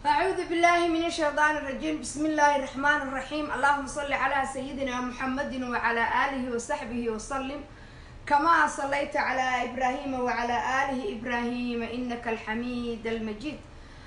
أعوذ بالله من الشيطان الرجيم بسم الله الرحمن الرحيم اللهم صل على سيدنا محمد وعلى آله وصحبه وسلم كما صليت على إبراهيم وعلى آله إبراهيم إنك الحميد المجيد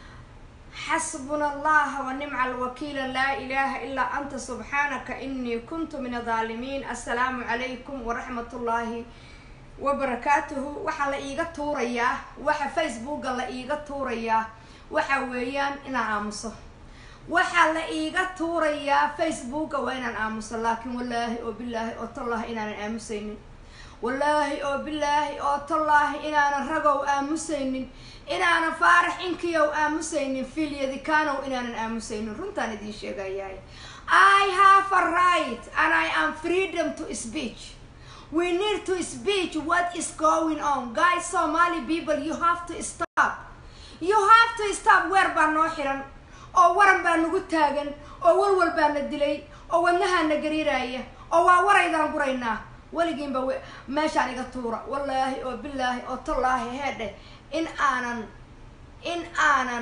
حسبنا الله ونعم الوكيل لا إله إلا أنت سبحانك إني كنت من الظالمين السلام عليكم ورحمة الله وبركاته waxa la iiga tuurayaa waxa facebooka la iiga tuurayaa waxa weeyaan inaan aamuso waxaa la iiga tuurayaa facebooka waa inaan aamuso laakiin wallaahi oo bilaahi oo tallaahi inaanan aamusaynin wallaahi oo bilaahi oo tallaahi inaanan ragow aamusaynin inaanan faarax inkiyow aamusaynin filyadikanow inaanan aamusaynin runtaan idiin sheegayahay i have a right and i am freedom to speech we need to speech what is going on guys somali people you have to stop you have to stop weer baa noo xiran oo waran baa nagu taagan oo walwal baa na dilay oo wadnahaa na gariiraya oo waa waraydaan guraynaa weligiinba meeshaan iga tuura wallaahi oo bilaahi oo tallaahi heedhe in aanan in aanan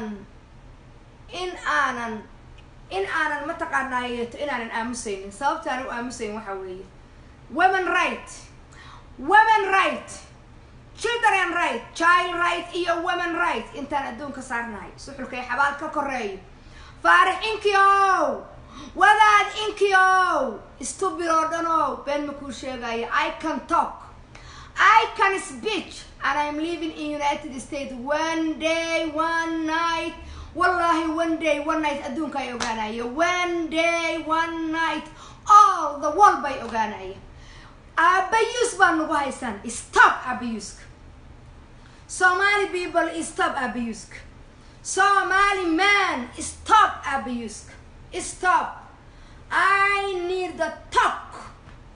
in aanan in aanan mataqaanaayeeto inaanan aamusaynin sababtaan u aamusayn waxaa weeye women right women right children right child right iyo women right intaan adduunka saarnahay suxulkay xabaal ka koreeyo faarix inkiow wadaad inkiow stubid oo dhanow been ma kuu sheegaya i can talk i can speech and i'm living in united states one day one night wallahi one day one night adduunka ay ogaanaya one day one night all the world bay ogaanaya abuse baa nagu haysaan stop abuska somali people stop abuska somali man stop abuska stop i need the talk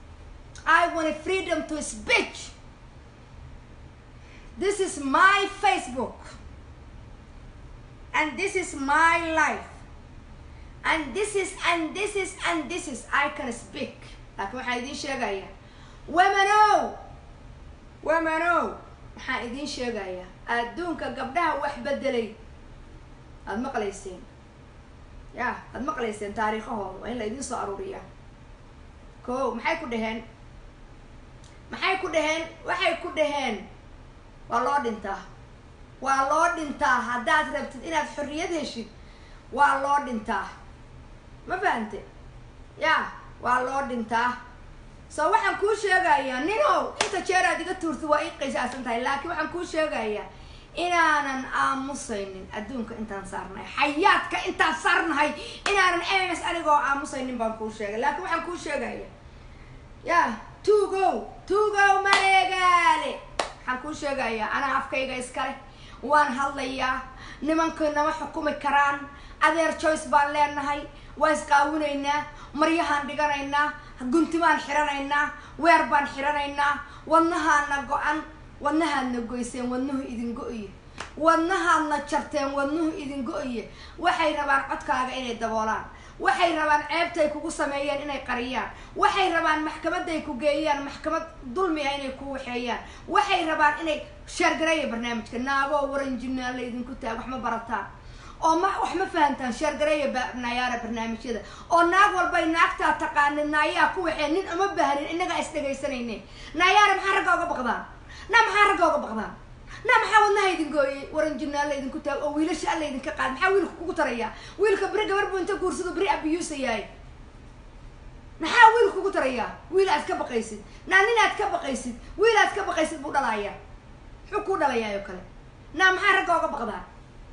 i want freedom to speech this is my facebook and this is my life and this is and this is and this is i can speak laakiin waxaan idiin sheegaya womanow womanow waxaan idiin sheegayaa adduunka gabdhaha wax bedelay aada maqlayseen ya aada maqlayseen taariikhahooda waa in la idiin soo aruuriyaa ko maxay ku dhaheen maxay ku dhaheen waxay ku dhaheen waa loo dhintaa waa loo dhintaa haddaad rabtid inaad xorriyad heshid waa loo dhintaa ma fahante ya waa loo dhintaa so waxaan kuu sheegayaa ninow inta jeer aad iga tuurtid waa ii qiisaasan tahay laakiin waxaan kuu sheegayaa inaanan aamusaynin adduunka intaan saarnahay xayaadka intaan saarnahay inaanan ms anigoo aamusaynin baan kuu sheegay laakiin waxaan kuu sheegaya ya tuugow tuugow mareegaale waxaan kuu sheegayaa anaa afkayga iskale waan hadlayaa nimankay nama xukumi karaan adeer joyce baan leenahay waa isqaawinaynaa maryahaan dhiganaynaa guntimaan xiranaynaa weer baan xiranaynaa wadnahaadna go-an wadnahaadna goyseen wadnuhu idin go-iye wadnahaadna jarteen wadnuhu idin go-iye waxay rabaan codkaaga inay daboolaan waxay rabaan ceebtay kugu sameeyeen inay qariyaan waxay rabaan maxkamaday ku geeyaan maxkamad dulmi ah inay ku waxeeyaan waxay rabaan inay sheergareeya barnaamijka naagoo waranjinaan la idinku taag wax ma barataan oo ma wax ma fahantaan sheergareeya nayaara barnaamijyada oo naag walbay naagtaa taqaanid naayaa ku waxee nin uma baahnin innagaa is dhegaysanayne naayaara maxaa ragga oga baqdaan na maxaa ragga oga baqdaan na maxaa wadnaha idin gooyey waranjinaan la idinku taag oo wiilasha alla idinka qaad maxaa wiilka kugu tarayaa wiilka beri gabar buu inta guursado beri abiyuusayaay maxaa wiil kugu tarayaa wiil aad ka baqaysid naa nin aad ka baqaysid wiil aad ka baqaysid buu dhalayaa muxuu kuu dhalayaa oo kale naa maxaa ragga oga baqdaan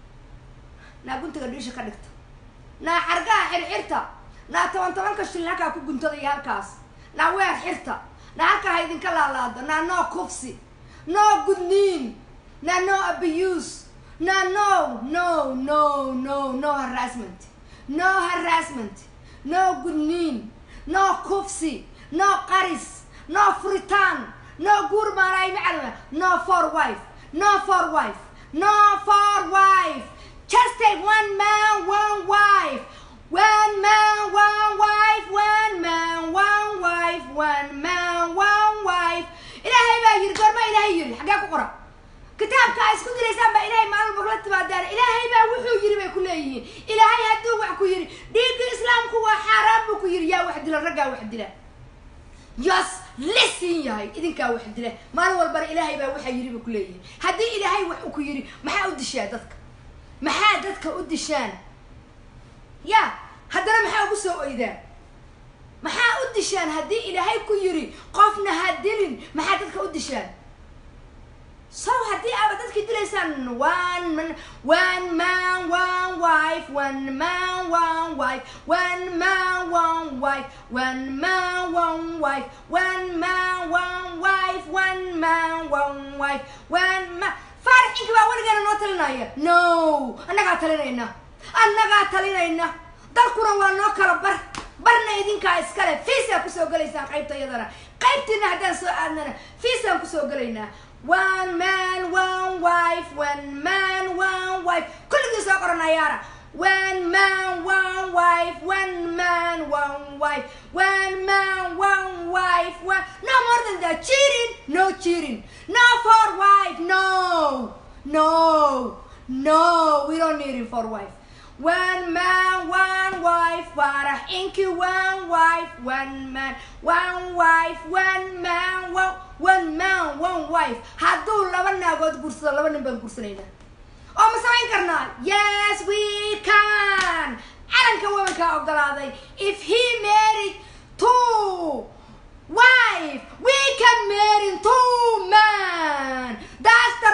naa guntiga dhiisha ka dhigta naa xargaha xirxirta naa toban tobanka shilin halkaa ku guntadaya halkaas naa weer xirta naa halkaa ha idinka laalaado naa no kufsi no gudniin naa no abuse naa no no no no no harassment no harassment no gudniin no kufsi no qaris no furitaan no guur maalaay macalima no for wife no for wife no for wife just take one man, one wife. One man, one wife, one man, one wife, one man, one wife. إلهي baa yiri goorma ilaahay yiri xagee ku qora kitaabka ay isku diraysaan baa ilaahay maalin bogla timaadaan ilaahay baa wuxuu yiri bay ku leeyihiin ilaahay hadduu wax ku yidhi dhiigga islaamku waa xaaraan buu ku yidhi yaa wax dila raggaa wax dila yas lisin yahay idinkaa wax dila maalin walbana ilaahay baa waxaa yidhi buu ku leeyihiin haddii ilaahay wax ku yidhi maxaa u dishaa dadka maxaa dadka u dishaan ya haddana maxaa ugu soo oydaan maxaa u dishaan haddii ilaahay ku yidhi qofna ha dilin maxaa dadka u dishaan so haddii aaba dadkii dilaysaan one man one man one wife one man one wife one man one wife one man one wife one man one wife one man one wife one man faarax inka baa weligeena noo talinaya no annagaa talinayna annagaa talinayna dalkuna waa noo kala bar barna idinkaa iskale fiisaa kusoo gelaysaan qaybta iyadana qaybtiina haddaan soo aadnana fiisaan kusoo gelaynaa one man one wife one man one wife kulligii soo qoran ayaana one man one wife one man one wife one man one wife one no more than that cheating no cheating no for wife no no no we don't need it for wife one man one wife Farah Inky one wife one man one wife one man one one man one wife hadduu laba naagood guursado laba nin baan guursanayna oo ma samayn karnaa yes we can calanka wabankaa ogolaaday if he married two wife we can marry two man that's the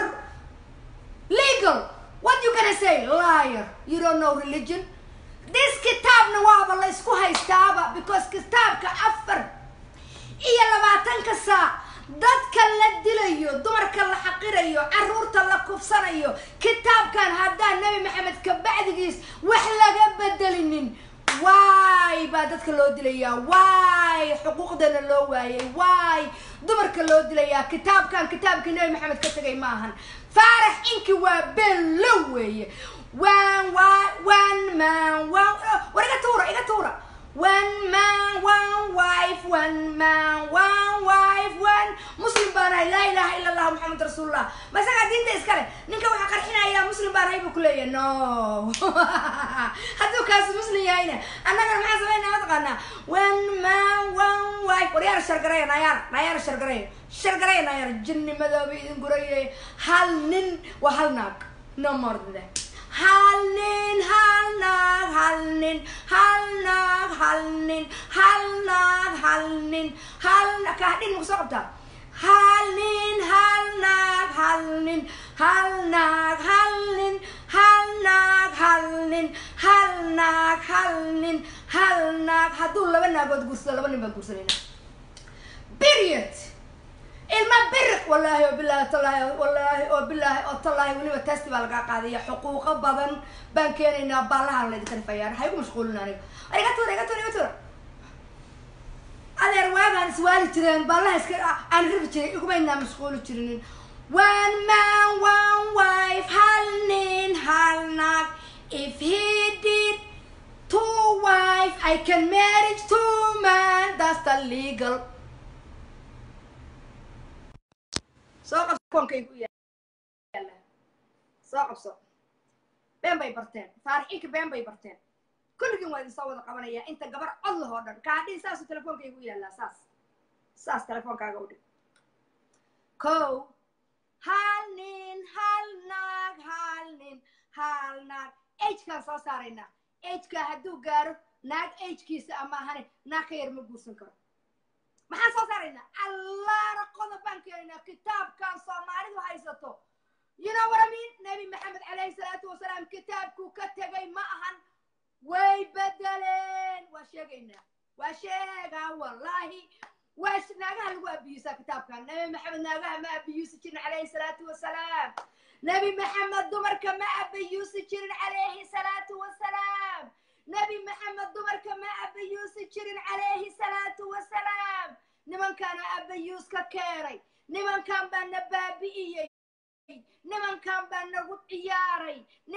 legal what you gonna say liar you don't know religion this kitaabna waaba la isku haystaaba because kitaabka afar iyo labaatanka saac dadka la dilayo dumarka la xaqirayo caruurta la kufsanayo kitaabkan haddaan nebi maxamed kabacdigiis wax laga bedelinin waay baa dadka loo dilayaa waay xuquuqdana loo waayay waay dumarka loo dilayaa kitaabkan kitaabkii nebi maxamed ka tegay ma ahan faarax inki waa been lo weeye one one man one war iga tuura iga tuura one man one wife one man one wife one muslim baan ahay laa ilaha ila allah maxamed rasuulullah ma isagaa diinta iskale ninka waxaa qarxinayaa muslim baan ahay buu ku leeyahay no hadduu kaasi muslim yahayna annagana maxaa samaynaa mataqaanaa one man one wife war yaara shargareya nayaara nayaara shargareya shargareya nayaara jinni madooba idin gurayay hal nin waa hal naag no more than that hal nin hal naag hal nin hal naag hal nin hal naag hal nin hal kaadhin maku soo qabtaa hal nin hal naag hal nin hal naag hal nin hal naag hal nin hal naag hal nin hal naag hadduu laba naagood guursado laba nin baan guursanayna period ilma biriq wallaahi oo bilaahi tallaahi wallaahi oo bilaahi oo tallaahi weliba testi baa lagaa qaadaya xuquuqo badan baan keenaynaa baallahaan laydinka rifayaan ha igu mashquulin aniga iga tuura iga tuura iga tuura adeer waagaan iswaali jireen baallaha iska aan rifi jiray igumaynaa mashquuli jirinin one man one wife hal nin hal naag if he did two wife I can marry two man that's the legal soo qabso koonkaygu yaala soo qabso been bay barteen faarixinka been bay barteen kulligiin waa idin soo wada qabanayaa inta gabar cod lahoo dhan kaadhin saasuu telefoonkaygu yaallaa saas saas telefoonkaaga u dhig ko hal nin hal naag hal nin hal naag agekaan soo saaraynaa agekaa hadduu gaaro naag agekiisa ama ahane naag ka yar ma guursan karo maxaan soo saaraynaa allaana qodob baan keenaynaa kitaabkan soomaalidu haysato you know what I mean nabi maxamed calayhi salaatu wasalaam kitaabkuu ka tegay ma ahan way bedeleen waa sheegaynaa waa sheegaa wallaahi waa naagaha lagu abiyuusaa kitaabkan nabi maxamed naagaha ma abiyuusi jirin calayhi salaatu wasalaam nabi maxamed dumarka ma abiyuusi jirin calayhi salaatu wasalaam nabi maxamed dumarka ma abayuusi jirin calayhi salaatu wasalaam nimankaana abayuus ka keenay nimankan baa na baabi'iyey nimankan baa nagu ciyaaray nimankan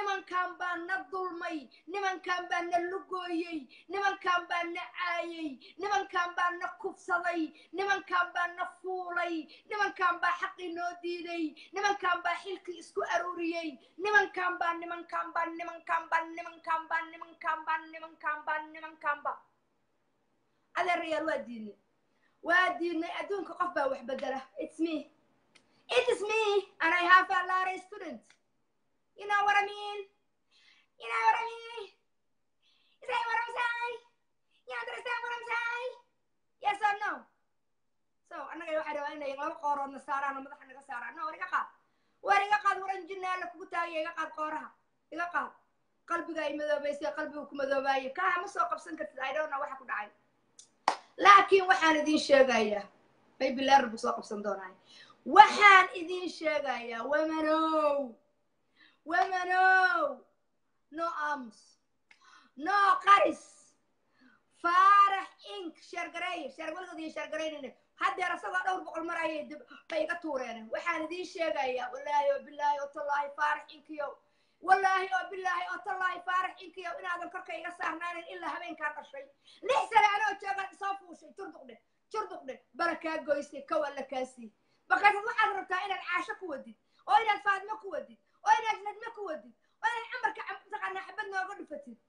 nimankan baa na dulmay nimankan baa na lugooyey nimankan baa na caayey nimankan baa na kufsaday nimankan baa na fuulay nimankan baa xaqii noo diiday nimankan baa xilkii isku aruuriyey nimankan baa nimankan baa nimankan baa nimankan baa nimankan baa nimankan baa nimankan baa adeerayaal waa diidnay waa diidnay adduunka qof baa wax bedela it's me it is me and i have a lot of students you know what i mean you know what i mean you say what i'm saying you understand what i'm saying yes or no so annaga waxaa rabaa inay laba qooroodna saaraan oo madaxa naga saaraan no war iga qaad war iga qaad waran jinna alla kugu taagaya iga qaad qooraha iga qaad qalbiga ay madoobaysay qalbiga ku madoobaaye kaha ma soo qabsan kartid i don't know waxa ku dhacay laakiin waxaan idin sheegayaa maybe leer buu soo qabsan doonaa waxaan idin sheegayaa wamanow wamanow no ams no qaris faarax ink sheergareeye sheer weligood iyo sheergaraynayna haddeer asagoo dhowr boqol mar ayay dib bay iga tuureen waxaan idin sheegayaa wallaahi oo bilaahi oo tallaahi faarax inkiyow wallaahi oo bilaahi oo tallaahi faarax inkiyow inaadan korka iga saarnaanin ilaa habeenkaa dhashay lix sane anoo joogaan soo fuushay turduqdhe turduqdhe bala kaa goysay kow alla kaasii markaasaad waxaad rabtaa inaad caasho ku wadid oo inaad faadmo ku wadid oo inaad nadmo ku wadid oo inaad camarka mataqaanaa xabad nooga dhufatid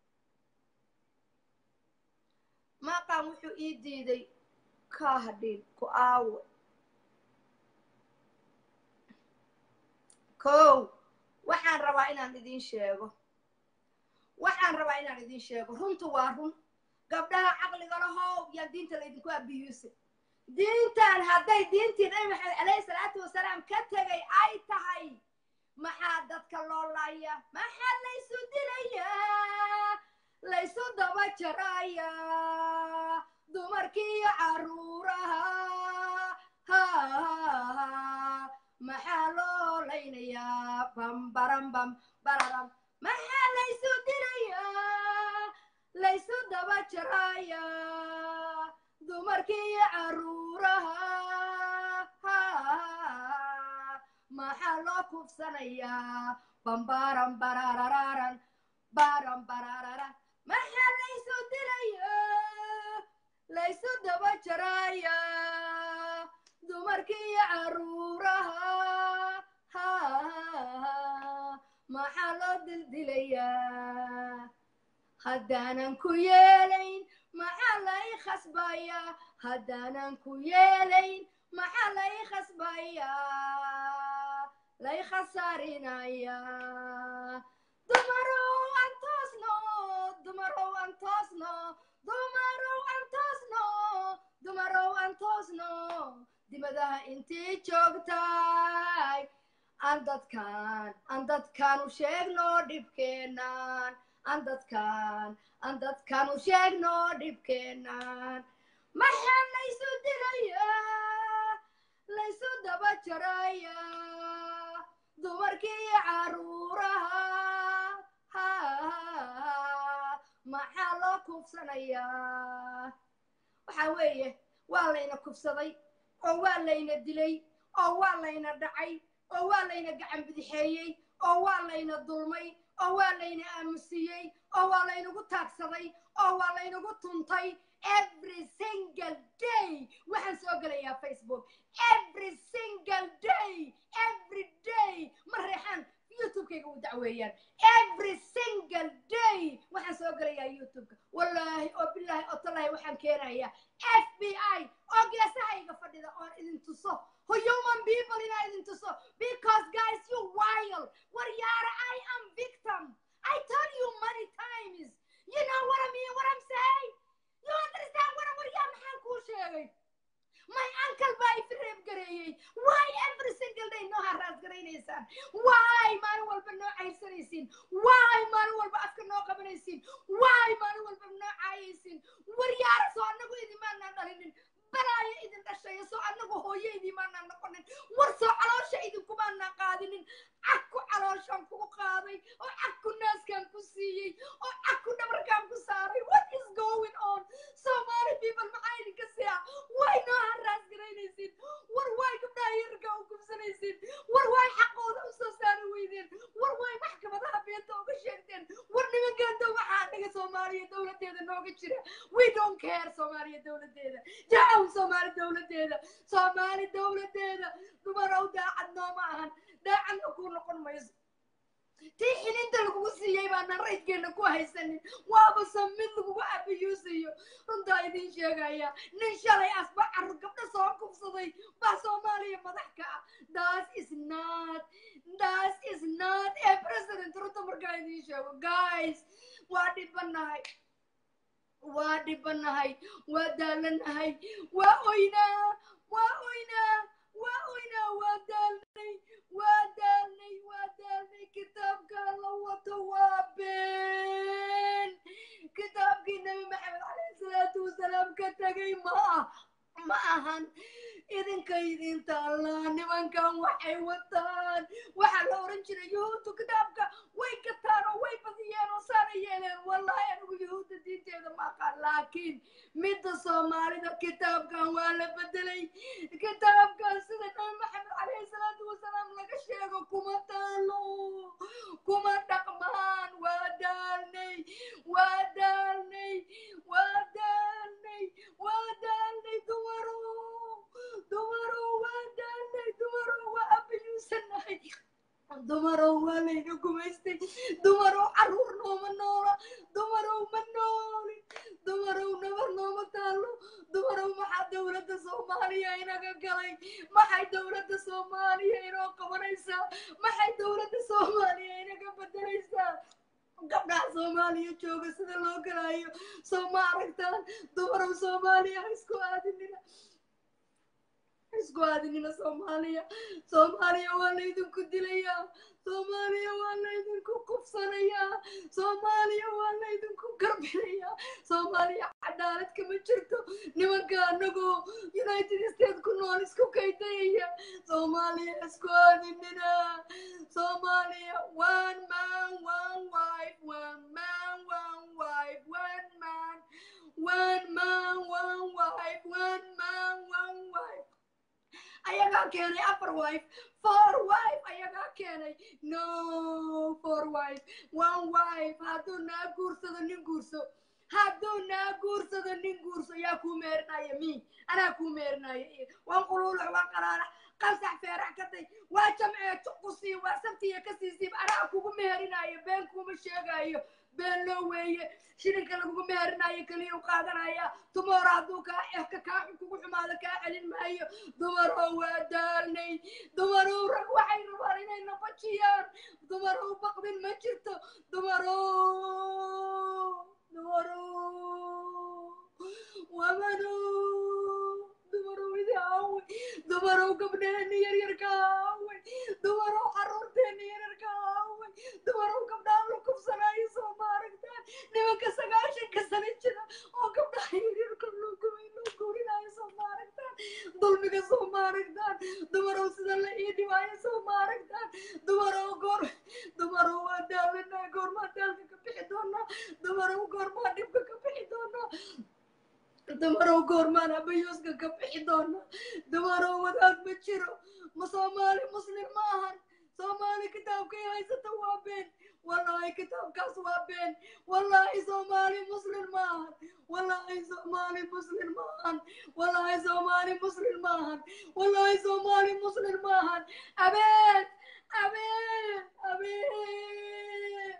maaqaan wuxuu ii diiday kaa hadhin ku aawo kow waxaan rabaa inaan idin sheego waxaan rabaa inaan idin sheego runtu waa run gabdhaha caqliga lahow yaa diinta laydinku abiyuuse diintan hadday diintii nabi maxamed calayhi salaatu wasalaam ka tegay ay tahay maxaa dadka loo laaya maxaa laysu dilayaa laysu daba jarayaa dumarkiiyo caruuraha ha maxaa loo laynayaa bambarambam bararam maxaa laysu dilayaa laysu daba jarayaa dumarkiiyo caruuraha ha maxaa loo kufsanayaa bambaran bararararan baran bararara maxaa laysu dilayaa laysu daba jarayaa dumarkiiyo caruuraha ha maxaa loo dildilayaa haddaanan ku yeelayn maxaa lay khasbayaa haddaanan ku yeelayn maxaa lay khasbayaa lay khasaarinayaa dumarow aan toosno dumarow aan toosno dumarow aan toosno dumarow aan toosno dibadaha intii joogtay aan dadkaan aan dadkaan u sheegno dhibkeenaan aan dadkaan aan dadkaan u sheegno dhibkeenaan maxaa laysu dilayaa laysu daba jarayaa dumarkiiyo caruuraha ha maxaa loo kufsanayaa waxaa weeye waa layna kufsaday oo waa layna dilay oo waa layna dhacay oo waa layna gacan bidixeeyey oo waa layna dulmay oo waa layna aamusiyey oo waa laynagu taagsaday oo waa laynagu tuntay every single day waxaan soo gelayaa facebook every single day every day ma reexaan youtubekayga u dacweeyaan every single day waxaan soo gelayaa youtubeka wallaahi oo bilaahi oo tallaahi waxaan keenayaa f b i oo geesahayga fadhida oon idin tuso human people inaa idin tuso because guys you wild waryaara i am victim i told you many times you know what i mean what i'm saying you understand what waryaa maxaan kuu sheegay my uncle baa ifreeb gareeyey why every single day noo haraas garaynaysaan why maalin walba noo cayrsanaysiin why maalin walba afka noo qabanaysiin why maalin walba noo caayaysiin waryaara soo annagu idimaanaan dhalinin balaayo idin dhashayo soo annagu hooyo idimaanaan noqonin war soo caloosha idinkumaanaan qaadinin cagku calooshaan kugu qaaday oo cagku naaskaan ku siiyey oo cagku dhabarkaan ku saaray what is going on somali people maxaa idinka siya way noo haraas garaynaysiin war way gabdhaha yarka u gubsanaysiin war way xaqooda u soo saari weydeen war way maxkamadaha beenta uga soomaaliya dowladeeda nooga jira we don't care soomaaliya dowladeeda jacaw soomaali dowladeeda soomaali dowladeeda dumarow daacad nooma ahan daacadna kuu noqon mayso tii xilinta lagugu siiyey baana raydkeena ku haysanin waaba samid lagugu abiyuusayo runtaa idiin sheegaya nin shalay asba carur gabdho soo kufsaday baa soomaaliya madax ka ah das is not das is not a president runta markaa idiin sheego guys waa dhibanahay waa dhibanahay waa daalanahay waa oynaa waa oynaa waa oynaa waa daalnay waa daalnay waa daalnay kitaabka la wato waa been kitaabkii nabi maxamed calayhi salaatu wasalaam ka tegay ma ah ma ahan idinka idinta allah nimankan waxay wataan waxaa la oran jiray yuhuuddu kitaabka way gataan oo way badiyeen oo saana yeeleen wallahi anigu yuhuudda diinteeda ma aqaan laakiin midda soomaalida kitaabkan waa la bedelay kitaabkan sida nabi maxamed calayhi salaatu wasalaam laga sheego kuma taalo kuma dhaqmaan waa daalnay waa daalnay waa daalnay waa daalnay dumarow dumarow waa daalnay dumarow waa abayuusanahay dumarow waa layna gumaystay dumarow carruur nooma noola dumarow ma nooli dumarow nabar nooma taalo dumarow maxaa dowladda soomaaliya inaga galay maxay dowladda soomaaliya inoo qabanaysaa maxay dowladda soomaaliya inaga bedelaysaa gabdhaha soomaaliya jooga sida loo galaayo soo ma aragtaan dumarow soomaaliya ha isku aadinina isku aadinina soomaaliya soomaaliya waa laydinku dilayaa soomaaliya waa laydinku kufsanayaa soomaaliya waa laydinku garbinayaa soomaaliya cadaalad kama jirto nimanka anagoo united states ku nool isku kaydayaya soomaaliya isku aadinina soomaaliya one man one wife one man one wife one man one man one wife one man one wife ayagaa keenay afar wife four wife ayagaa keenay no four wife one wife hadduu naa guursado nin guurso hadduu naa guursado nin guurso yaa kuu meerinaya mi anaa kuu meerinaya waan quluulux waan qaraarax qansax feerax katay waa jamcee juqusii waa sabtiya ka siisiib anaa kugu meerinaya been kuuma sheegayo been loo weeye shirinka lagugu meherinayo keliya u qaadanaya dumaro hadduu kaa ehka kaa kugu xumaado kaa celin maayo dumarow waa daalnay dumarow rag waxay rabaan inay nabajiyaan dumarow baqdin ma jirto dumarow dumarow wamanow dumarow idi aaway dumarow gabdheeni yaryarka aaway dumarow xaruurteeni yaryarka aaway dumarow gabdhaan la kufsanaayo soo maaragtaan nimanka sagaashanka sana jira oo gabdhaha yaryarka loo gubay loo guurinayo soo maaragtaan dulmiga soo maaragtaan dumarow sida la ii dhibaayo soo maaragtaan dumarow goor dumarow waa daalanaa goormaa daalka ka bixi doonaa dumarow goormaa dhibka ka bixi doonaa dumarow goormaan abayuuska ka bixi doona dumarow wadaad ma jiro ma soomaali muslim ma ahan soomaali kitaabkay haysata waa been wallahi kitaabkaas waa been wallahi soomaali muslim ma ahan wallahi soomaali muslim ma ahan wallahi soomaali muslim ma ahan wallahi soomaali muslim ma ahan abeed abeed abeed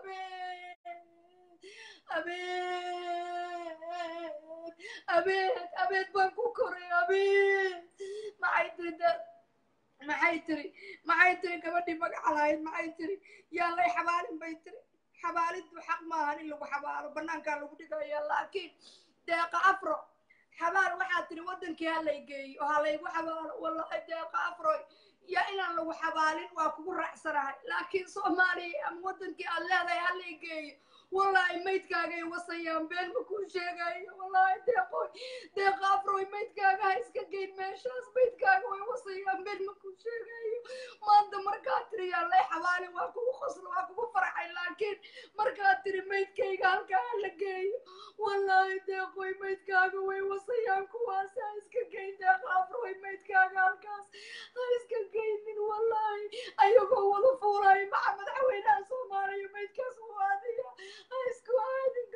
abeed abeed abeed abeed baan ku koray abeed maxay tiri da maxay tiri maxay tiri gabadhii magaca lahayd maxay tiri yaa lay xabaalin bay tiri xabaaliddu xaq maahan in lagu xabaalo banaankaa lagu dhigaya laakiin deeqa afro xabaal waxaa tiri waddankii ha lay geeyo oo ha laygu xabaalo wallahi deeqa afroy yaa inaan lagu xabaalin waa kugu raacsanahay laakiin soomaaliya ama waddankii aad leedahay ha lay geeyo wallahi maydkaagay wasayaan been ma kuu sheegayo wallahi deeqoy deeqa afroy maydkaaga ha iska geyn meeshaas maydkaaga way wasayaan been ma kuu sheegayo maanta markaad tiri yaa lay xabaali waa kugu qoslo waa kugu farxay laakiin markaad tiri maydkayga halkaa ha la geeyo wallahi deeqoy maydkaaga way wasayaan kuwaas ha iska geyn deeqa afroy maydkaaga halkaas ha iska geynin wallahi ayagoo wada fuulayo maca madaxweynaha soomaaliya maydkaas u aadaya ha isku aadin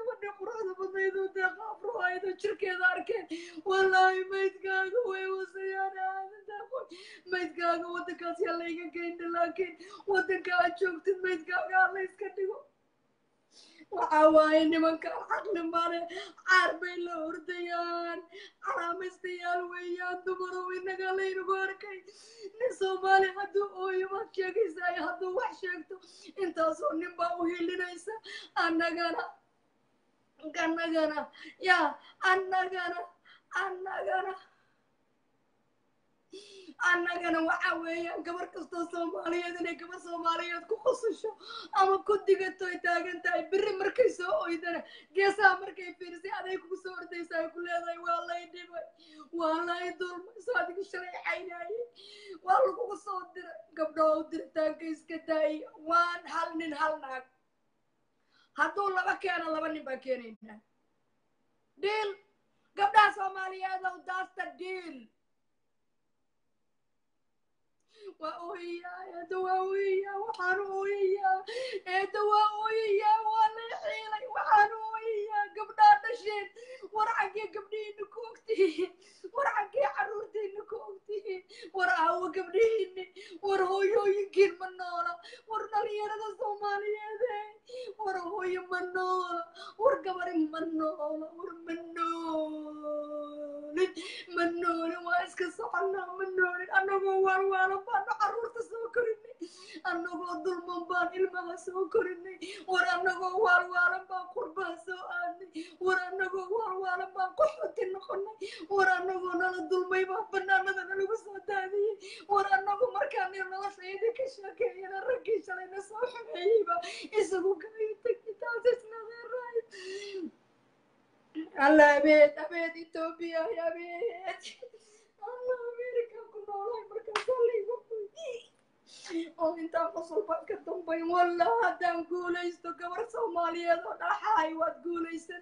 jirkeeda arkeen wallaahi maydkaaga way wasayaan aamintaa maydkaaga waddankaas yaa layga geyna laakiin waddanka aad joogtid maydkaaga ha la iska dhigo waxaa waaye nimankaan caqli male caar bay la ordayaan calaamaystayaal weeyaan dumarow inaga laynagu arkay nin soomaali hadduu ooyo baad sheegaysaa hadduu wax sheegto intaasoo nin baa u hilinaysa annagana annagana yaa annagana annagana annagana waxa weeyaan gabar kastoo soomaaliyeed inay gabar soomaaliyeed ku qosasho ama ku digato ay taagan tahay beri markay soo oydana geesaha markay fiirisay aday kugu soo ordaysa ay ku leedahay waa lay dhibay waa lay dulmay soo adigu shalay caynayay waa lagugu soo diray gabdho u diritaanka iska daaya waan hal nin hal naag hadduu laba keeno laba nin baa keenaynaa dhiil gabdhaha soomaaliyeed ow daasta dhiil waa ooyayaa eedda waa ooyayaa waxaan ooyayaa eedda waa ooyayaa waa lay xiilay waxaan ooyayaa gabdhaa dhasheen war xaggee gabdhihiina ku ogtihiin war xaggee carruurtiina ku ogtihiin war aawo gabdhihiini war hooyooyinkiin ma noola war dhalinyarada soomaaliyeede war hooyo ma noola war gabari ma noola war ma noolin ma noolin waa iska soconaa ma noolin annagoo waalwaala baanu carruurta soo korinay annagoo dulman baan ilmaha soo korinay war annagoo waalwaalan baan qurbaha soo aadnay war annagoo waalwaalan baan qaxooti noqonay war annagoo nala dulmay baa banaanada nalagu soo daadiyey war annagu markaan noloshayda ka sheekeeyana raggii shalayna soo xumeeyeyba isagu gayo tagitaas isnadeeraay alla abeed abeed etoobiya abeed alla amerika ku noolahay markaasaa laygu oo intaan qosol baan ka dambayn wallah haddaan guulaysto gabar soomaaliyeed oo dhaxahay waad guulaysan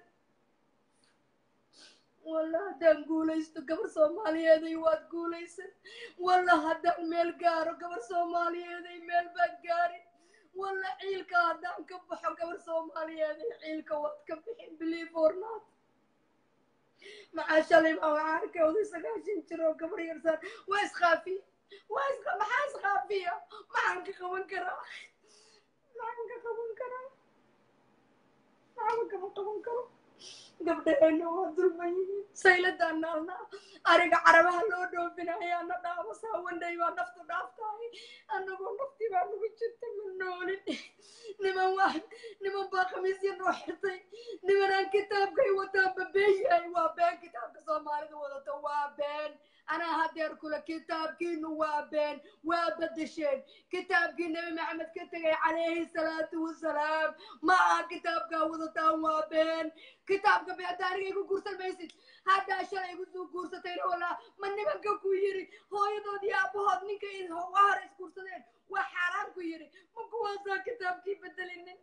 wallah haddaan guulaysto gabar soomaaliyeeday waad guulaysan wallah haddaan meel gaaro gabar soomaaliyeeday meel baad gaarin wallah ciilka haddaan ka baxo gabar soomaaliyeeday ciilka waad ka bixin believe or not maxaa shalay baa waxaa arkay oday sagaashan jir oo gabar yarsaan waa iskhaafiya waa is maxaa iskhaafiya maxaan ka qaban karaa maxaan ka qaban karaa maxaan kama qaban karo gabdhaheena waa dulman yihiin sayladaan naalnaa ariga carabaha loo dhoofinayaana dhaabasaa wandhay baa naftu dhaaftahay annagoo naftii baa nagu jirta ma noolin niman waa niman baa khamiisya noo xirtay nimanaan kitaabkay wataan babeen yahay waa been kitaabka soomaalida wadato waa been anaa hadeer kule kitaabkiinu waa been waa bedesheen kitaabkii nebi maxamed ka tegay calayhi salaatu wasalaam ma aha kitaabkaa wadataan waa been kitaabka beenta aniga igu guursan maysid haddaa shalay igu soo guursatayna walaa ma nimanka ku yiri hooyadood iyo aabahood ninka wahar isguursadeen waa xaaraan ku yiri ma kuwaasaa kitaabkii bedelinin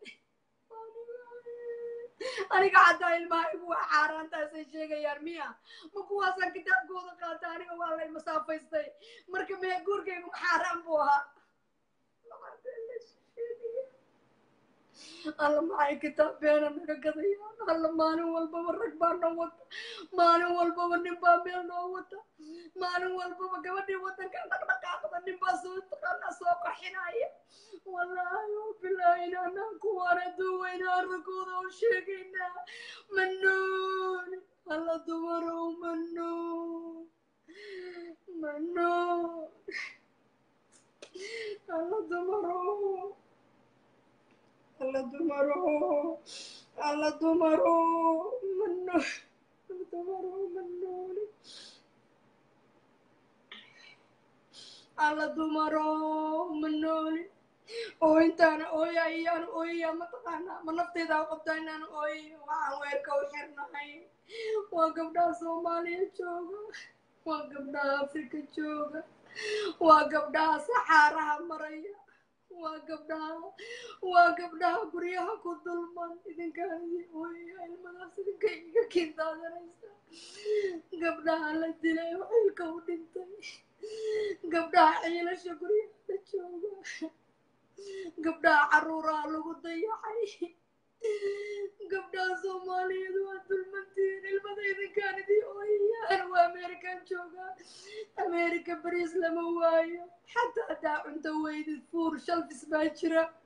aniga haddaa ilmahaygu waa xaaraantaasay sheegayaan miya ma kuwaasaan kitaabkooda qaata aniga waa lay masaafaystay marka mee guurkaygu ma xaaraan buu ahaa alla maxay kitaab beena naga gadayaan alla maalin walbaba rag baa noo wata maalin walbaba nin baa meel noo wata maalin walbaba gabadhii wadankan dhaqdhaqaaqda nin baa soo taqaanaa soo qaxinaya wallaahi oo bilaahin anaan kuwaana duwaynaa ragooda oo sheegaynaa manoon alla dumarow manoon manoon alla dumarow alla dumaro alla dumaro mano dumaro manooli alla dumaro manooli oo intaana ooya iyaan ooyaya mataqaanaa ma nafteydaa qabtaa inaan ooyayo waxaan weerka u xirnahay waa gabdhaha soomaaliya jooga waa gabdhaha afrika jooga waa gabdhaha saxaaraha maraya waa gabdhaha waa gabdhaha guryaha ku dulman idinkaan idin ooyaya ilmadaas idinka iga kindaadanaysa gabdhaha la dilay oo xilka u dhintay gabdhaha ciilasha guryaha la jooga gabdhaha caruuraha lagu dayacay gabdhaha soomaaliyeed waa dulmantiin ilmada idinkaan idii ooyayaan waa ameerikan joogaa ameerika bariis lama waayo xataa haddaa cunto weydid fuur shalfis baa jira